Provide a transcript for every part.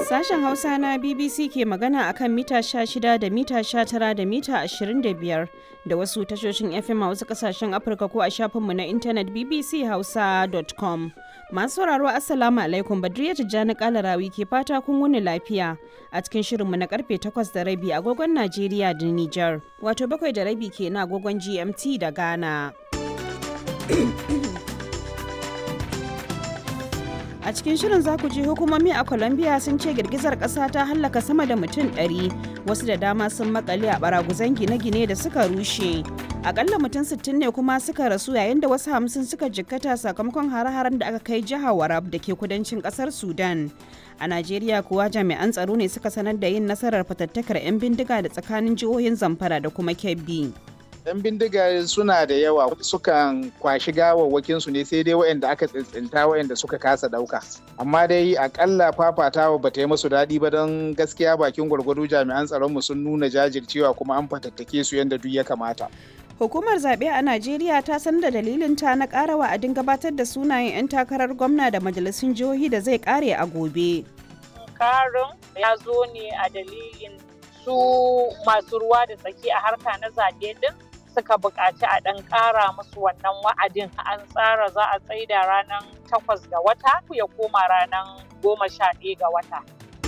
Sashen Hausa na BBC ke magana akan mita 16 da mita 19 da mita 25 da wasu tashoshin FM a wasu kasashen Afirka ko a shafinmu na intanet bbchausa.com. Masu sauraro Assalamu alaikum Badriya Tijjani Kalarawi ke fata kun wuni lafiya a cikin shirinmu na karfe 8 da rabi agogon Najeriya da Nijar. Wato bakwai da rabi ke na agogon GMT da Ghana. A cikin shirin za ku ji hukumomi a Colombia sun ce girgizar ƙasa ta hallaka sama da mutum 100 wasu da dama sun makale a baraguzan gine-gine da suka rushe. Akalla mutum 60 ne kuma suka rasu yayin da wasu hamsin suka jikkata sakamakon hare-haren da aka kai jihar Warab da ke kudancin ƙasar Sudan. A Najeriya kuwa jami'an tsaro ne suka sanar da yin nasarar fatattakar 'yan bindiga da tsakanin jihohin Zamfara da kuma Kebbi. 'yan bindiga suna da yawa sukan kwashi gawawwakin su ne sai dai waɗanda aka tsintsinta waɗanda suka kasa ɗauka amma dai akalla fafatawa ba ta yi musu daɗi ba don gaskiya bakin gwargwado jami'an tsaron mu sun nuna jajircewa kuma an fatattake su yadda duk ya kamata Hukumar zaɓe a Najeriya ta san da dalilin ta na ƙara wa'adin gabatar da sunayen 'yan takarar gwamna da majalisun jihohi da zai ƙare a gobe. Karin ya zo ne a dalilin su masu ruwa da tsaki a harka na zaɓe din suka buƙaci a ɗan ƙara musu wannan wa'adin an tsara za a tsaida ranar takwas ga wata ya koma ranar goma sha ɗaya ga wata.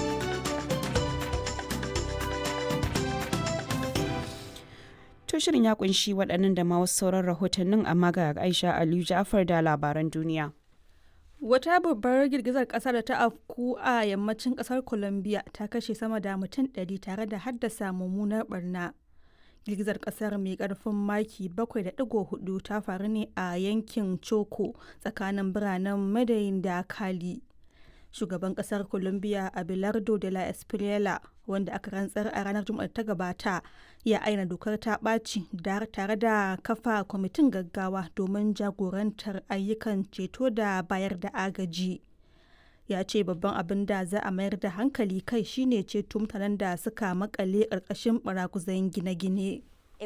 To shirin ya kunshi waɗannan da ma wasu sauran rahotannin amma ga Aisha Aliyu Ja'far da labaran duniya. Wata babbar girgizar ƙasa da ta afku a yammacin ƙasar Colombia ta kashe sama da mutum 100 tare da haddasa mummunar barna. girgizar kasar mai karfin maki 7.4 ta faru ne a yankin choco tsakanin biranen madayin da kali shugaban kasar colombia abelardo de la espriela wanda aka rantsar a ranar juma'a ta gabata ya aina dokar ta ɓaci tare da kafa kwamitin gaggawa domin jagorantar ayyukan ceto da bayar da agaji ya ce babban abin da za a mayar da hankali kai shine ceto mutanen da suka makale ƙarƙashin barakuzan gine-gine.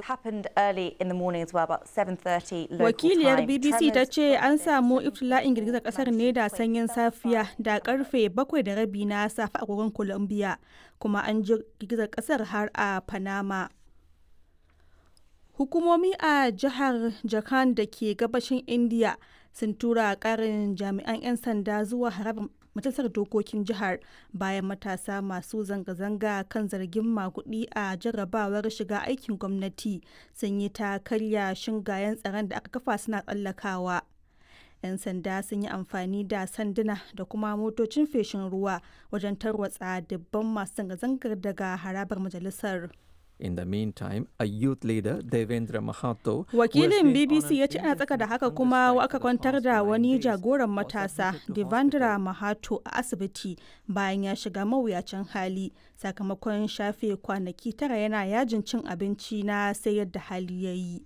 Wakiliyar BBC ta ce an samu iftila'in girgizar kasar ne da sanyin safiya da karfe bakwai da rabi na safe a kogon Colombia kuma an ji girgizar kasar har a Panama. Hukumomi a jihar Jharkhand da ke gabashin India sun tura karin jami'an 'yan sanda zuwa harabar majalisar dokokin jihar bayan matasa masu zanga-zanga kan zargin makudi a jarrabawar shiga aikin gwamnati sun yi ta karya shingayen tsaron da aka kafa suna tsallakawa 'yan sanda sun yi amfani da sanduna da kuma motocin feshin ruwa wajen tarwatsa dubban masu zanga-zangar daga harabar majalisar In the meantime, a youth leader, Devendra Mahato, Wakilin BBC ya ce ana tsaka da haka kuma aka kwantar da wani jagoran matasa, Devendra Mahato, a asibiti bayan ya shiga mawuyacin hali sakamakon shafe kwanaki tara yana yajin cin abinci na sai yadda hali ya yi.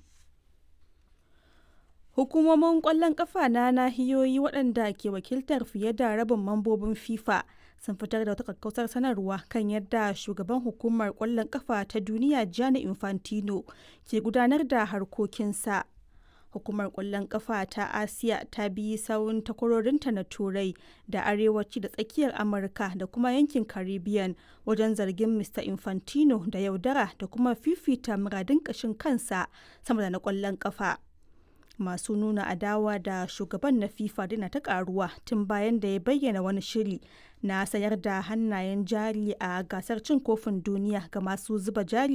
Hukumomin ƙwallon ƙafa na nahiyoyi waɗanda ke wakiltar fiye da rabin mambobin FIFA sun fitar da wata kakkausar sanarwa kan yadda shugaban hukumar kwallon kafa ta duniya Gianni Infantino ke gudanar da harkokinsa. Hukumar kwallon kafa ta Asiya ta bi sawun takwarorinta na Turai da Arewaci da tsakiyar Amurka da kuma yankin Caribbean wajen zargin Mr. Infantino da yaudara da kuma fifita muradin ƙashin kansa sama da na kwallon kafa. masu nuna adawa da shugaban na fifa dina ta karuwa tun bayan da ya bayyana wani shiri na sayar da hannayen jari a gasar cin kofin duniya ga masu zuba jari